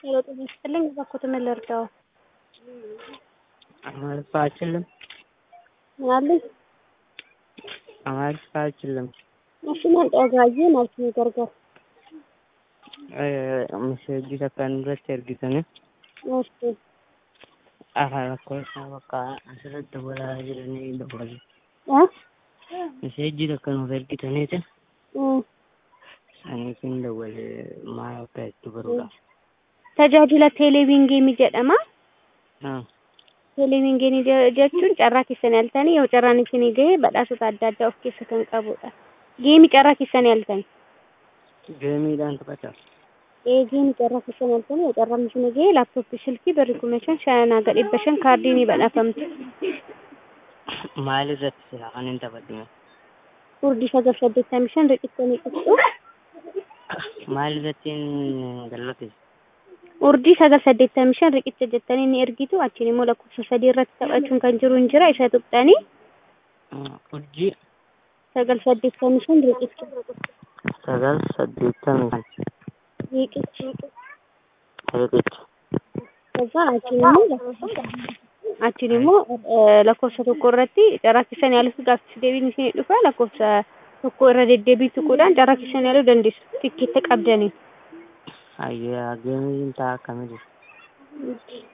ሄሎ ጤና ይስጥልኝ እባክዎት ምን ልርዳዎ? አማርኛ አልችልም። ምን አሉኝ? አማርኛ አልችልም። እሺ ማን dhagaayee maal isin gargaara? Misheejii takkaan irratti ergitanii Eeshi. afaan lakkoofsa bakka asirratti walaa jiranii dabalu. Eh? Misheejii takka nuuf ergitaniiti Mm. saniifin dawwale maal akka itti baruudha. Tajaajila teeleviingeemii jedhama. Ah, Teeleviingeemii je- jechuun carraa keessan yaaltanii yoo carraan isinii gahe badhaasota adda addaa of keessa kan qabudha. Geemii carraa keessan yaaltanii. Geemiidhaan taphata. Ee geemii carraa keessan yaaltanii yoo carraan isinii gahe laaptooppii silkii birrii kuma shan shanaa gad dhibba shan kaardii ni badhaafamtu. Maal irratti sila kan hin taphadhime? Urdii sagal saddeettamii shan riqicha qixxu. Maal irratti hin gallate? Urdii sagal saddeettamii shan riqicha jettanii ni ergitu achiin immoo lakkoofsa sadii irratti taphachuun kan jiru hin jira isa tuqxanii Urjii sagal saddeettamii shan riqicha. sagal saddeettamii shan Riqicha. riqicha. ከዛ አቺን አቺን immoo lakkoofsa tokko irratti carraa keessan yaaluuf gaaffiis deebiin isin dhufa lakkoofsa tokko irra deddeebii tuquudhaan carraa keessan yaaluu dandeessu tikkeetta qabdanii. Hayyaa geemiin ta'a akkamii jiru?